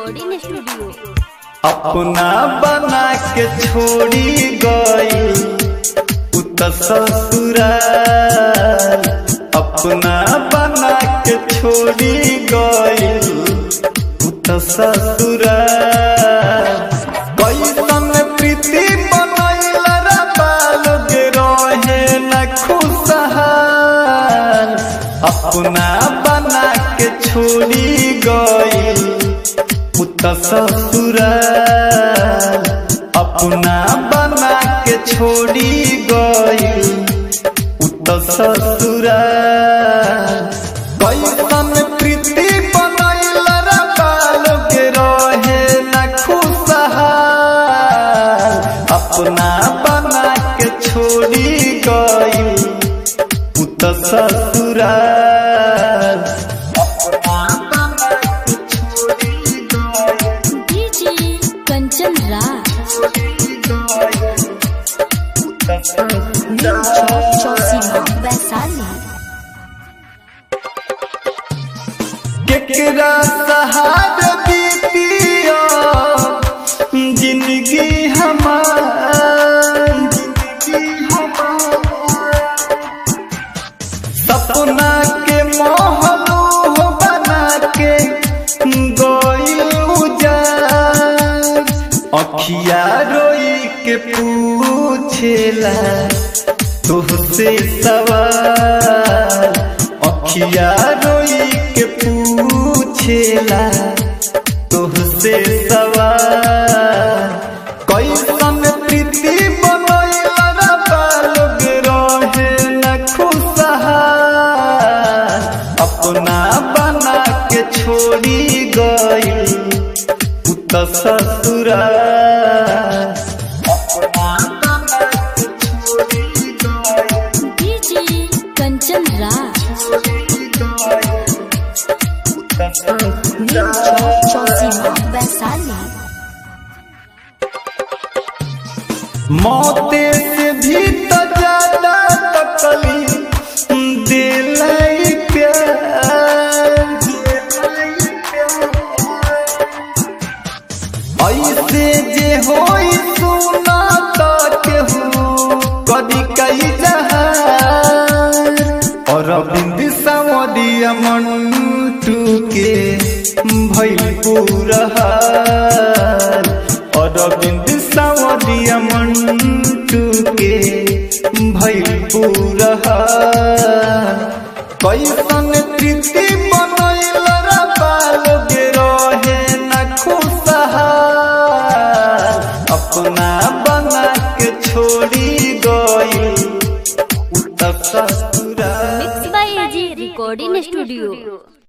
recording studio अपना बना के छोड़ी गई उत ससुराल अपना बना के छोड़ी गई उत ससुराल कैसन प्रीति बनैल रे बालोग रहे न खुशहाल अपना बना के छोड़ी गई उत ससुराल अपना बना के छोड़ी गई उत ससुराल कैसन प्रीति बनैल रे बालोग रहे न खुशहाल अपना बना के छोड़ी गई उत ससुराल अपना बना के छोड़ी गई डीजे कंचन राज चौसीमा वैशाली केकरा सहार बीतिया जिंदगी हमार सपना के मोहलू बना के गइल उजाड़ अखिया रोई के पूछेला तुहसे सवाल अखिया रोई के पूछेला तुहसे सवाल कैसन प्रीति बनैल रे बालोग रहे न खुशहाल अपना बना के छोड़ी गई उत ससुराल अपना बना के छोड़ी गई डीजे कंचन राज चौसीमा वैशाली मौते से भी तो ज्यादा तकलीफ दिल ऐसे जे होई सुना तो केहू कदी कई जहार और बिंद सवदिया मंटू के भइल पूरा हाल और बिंद सवदिया मंटू के भइल पूरा हाल कैसन प्रीति बनैल रे बालोग रहे न खुशहाल अपना बना के छोड़ी गई उत ससुराल mix by AG recording studio